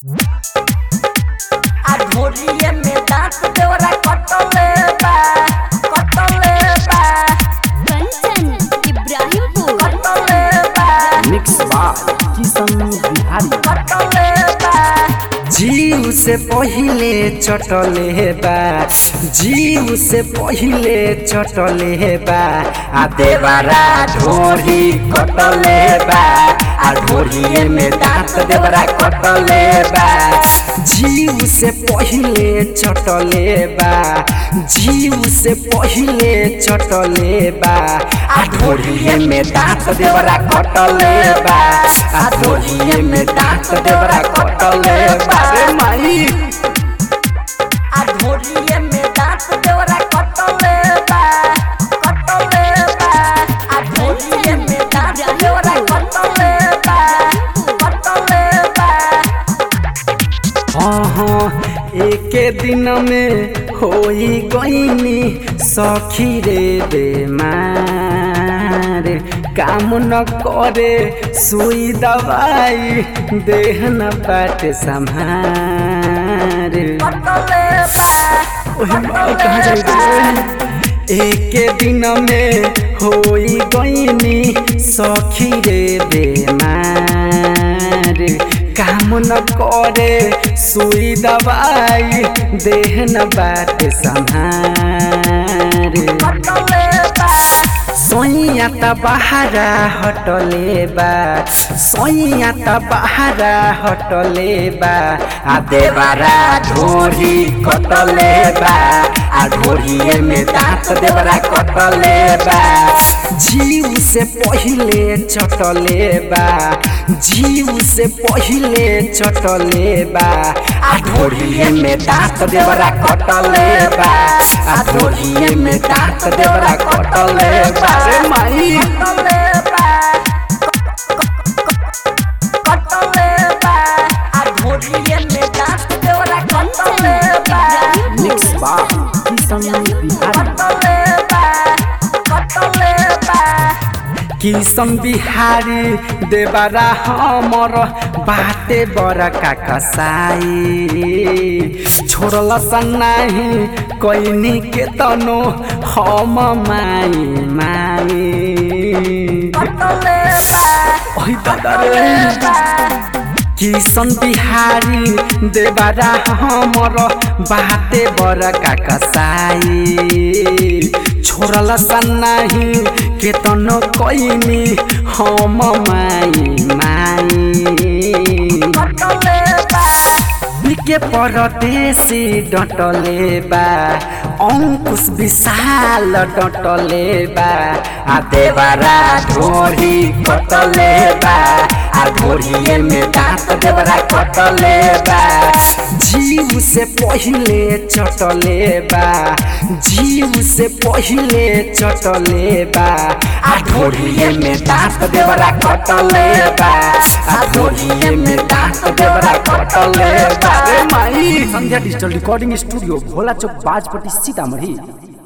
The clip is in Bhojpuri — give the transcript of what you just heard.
आ ढोरिए में दांत देवरा कटले बा कटले बा कंचन इब्राहिमपुर कटले बा मिक्स बाय किशन बिहारी कटले बा जीव से पहिले चटले बा जीव से पहिले चटले बा आ देवरा ढोरी कटले बा आ ढोरिए में दांत देवरा कटले बा जीव से पहिले चटले बा जीव से पहिले चटले बा आ ढोरिए में दांत देवरा कटले बा आ ढोरिए में दांत देवरा कटले बा रे माई आ ढोरिए में दांत देवरा कटले बा कटले बा आ ढोरिए में दांत देवरा कटले बा कटले बा हाँ हाँ एके दिन में होई गईनी सखी रे बेमार काम न करे सुई दवाई देह न पाटे संभार कटले बा ओहे माई कहाँ जाई रे एके दिन में होई गईनी सखी रे बेमार काम न करे सुई दवाई देह न बाटे संभार कटले बा सोइया त बहारा हटले बा सोइया त बहारा हटले बा आ देवरा ढोरी कटले बा आ ढोरिए में दांत देवरा कटले बा जीव से पहिले चटले बा जीव से पहिले चटले बा आ ढोरिए में दांत देवरा कटले बा आ ढोरिए में दांत देवरा कटले बा रे माई कटले बा कटले बा आ ढोरिए में दांत देवरा कटले बा मिक्स बा किशन बिहारी कटले बा कटले बा किशन बिहारी देवरा हमर बाटे बड़का कसाई छोड़ल सन्नाही कैनी के तनो हम माई माई कटले बा ओइ दादा रे किशन बिहारी देवरा हमर बाटे बड़का कसाई छोड़ल सन्नाही केतनो कैनी हम माई माई कटले बा बिके परदेशी डटले बा अंकुश विशाल डटले बा आ देवरा ढोरी कटले बा आ ढोरिए में दांत देवरा कटले बा जीव से पहिले चटले बा जीव से पहिले चटले बा आ ढोरिए में दांत देवरा कटले बा आ ढोरिए में दांत देवरा कटले बा रे माई Sandhya digital recording studio Bhola Chowk Bajpatti Sitamarhi